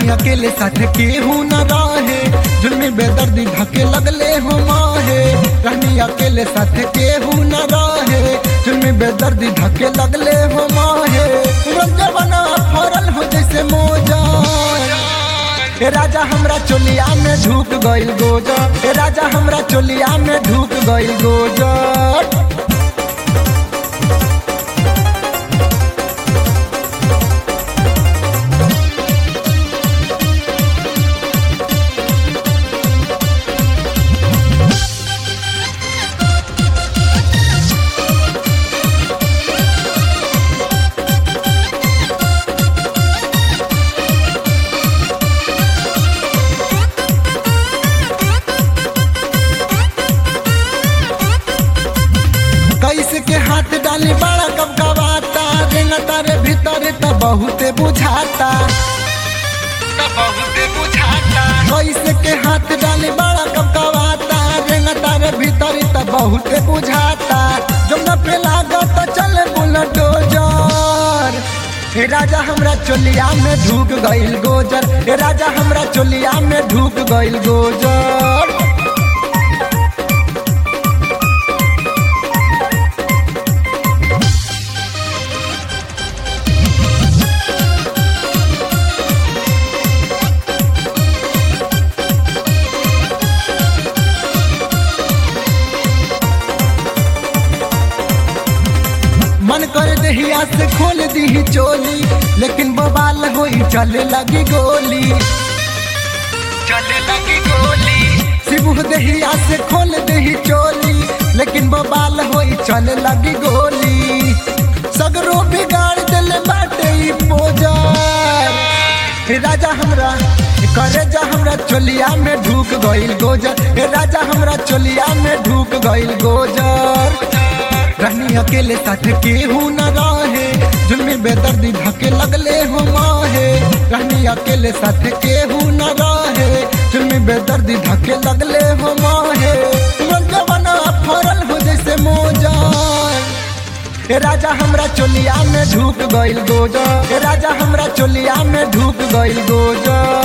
अकेले साथ केहू न रहे जुल्मी बेदर्दी धके लगले हो माहे रहनी अकेले साथ केहू न रहे जुल्मी बेदर्दी धके लगले हो माहे रंग बना फरल हो जैसे मोजा ए राजा हमरा चोलिया में ढूक गइल गोजा ए राजा हमरा चोलिया में ढूक गइल गोजा कैसे के हाथ डाली बड़ा कब कबाता रेंगा तारे भीतर त बहुते बुझाता बहुते बुझाता कैसे के हाथ डाली बड़ा कब कबाता रेंगा तारे भीतर त बहुते बुझाता जब न पे लागत चले बुलडोजर हे राजा हमरा चोलिया में ढूक गइल गोजर हे राजा हमरा चोलिया में ढूक गइल गोजर मन कर दहिया से खोल दी चोली लेकिन बवाल होई चले लगी गोली चले लगी गोली शिबू दहिया से खोल दही चोली लेकिन बवाल होई चले लगी गोली सगरो बिगाड़ दिले बाटे ई पोजार हे राजा हमरा करे जा हमरा चोलिया में ढूक गइल गोजर हे राजा हमरा चोलिया में ढूक गइल गोजर रहनी अकेले साथ केहू न रहे जुल्मी बेदर्दी धके लगले हो माहे रहनी अकेले साथ केहू न रहे जुल्मी बेदर्दी धके लगले हो माहे जवाना फरल हो जैसे मोजा ए राजा हमरा चोलिया में ढूक गइल गोजा ए राजा हमरा चोलिया में ढूक गइल गोजा